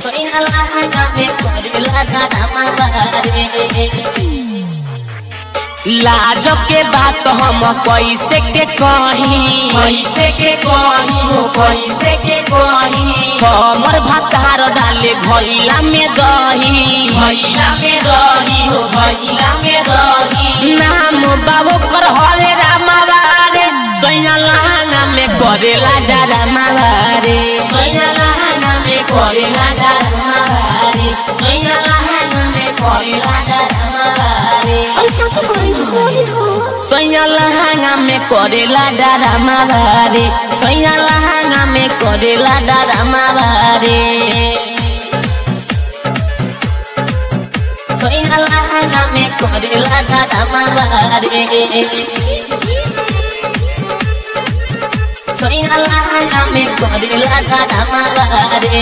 सैया लहंगा में करेला डरामा बारे लाज के बात हम कैसे के कही कैसे के कही हो कैसे के कही हमर भतार डाले घैला में दही भैया में रही हो भैया में रही नाम बाबू कर हरे रामा बारे सैया लहंगा में करेला डरामा बारे सैया लहंगा में करेला डरामा बारे सैया लहंगा में करेला डरामा बारे सैया लहंगा में करेला डरामा बारे सैया लहंगा में करेला डरामा बारे सैया लहंगा में करेला डरामा बारे सैया लहंगा में करेला डरामा बारे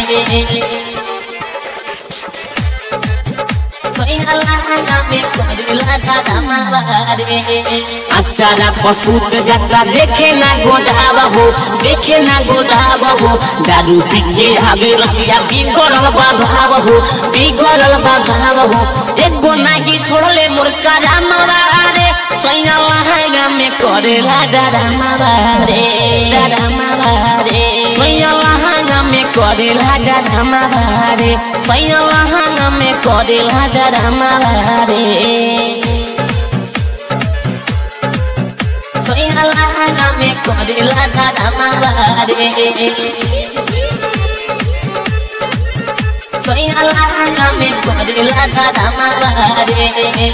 सैया लहंगा में करेला डरामा बारे अचारा पसूत जका देखे ना गोदाव हो देखे ना गोदाव हो दारू पी के आवे रतिया बिगड़ल बा भाव हो बिगड़ल बा भाव हो एगो नाही छोड़ले मुर्का रामवा रे सैया लहंगा में करेला डरामा बारे डरामा बारे सैया लहंगा में करेला डरामा बारे सैया लहंगा में करेला डरामा बारे सैया लहंगा में करेला डरामा बारे सैया लहंगा में करेला डरामा बारे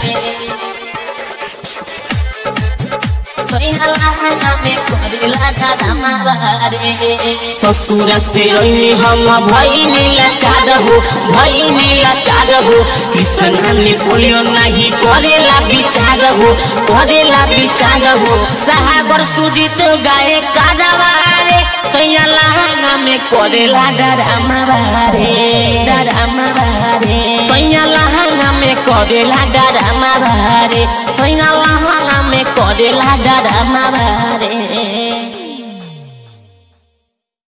सैया लहंगा में करेला डरामा बारे ससुर से रही हम भई लाचार हो भई लाचार हो कृष्ण ने बोलियो नहीं करेला विचार हो करेला विचार हो सागर सुजित गाए कादवारे सैया लहंगा में करेला डरामा बारे डरामा बारे सैया लहंगा में करेला डरामा बारे सैया लहंगा में करेला डरामा बारे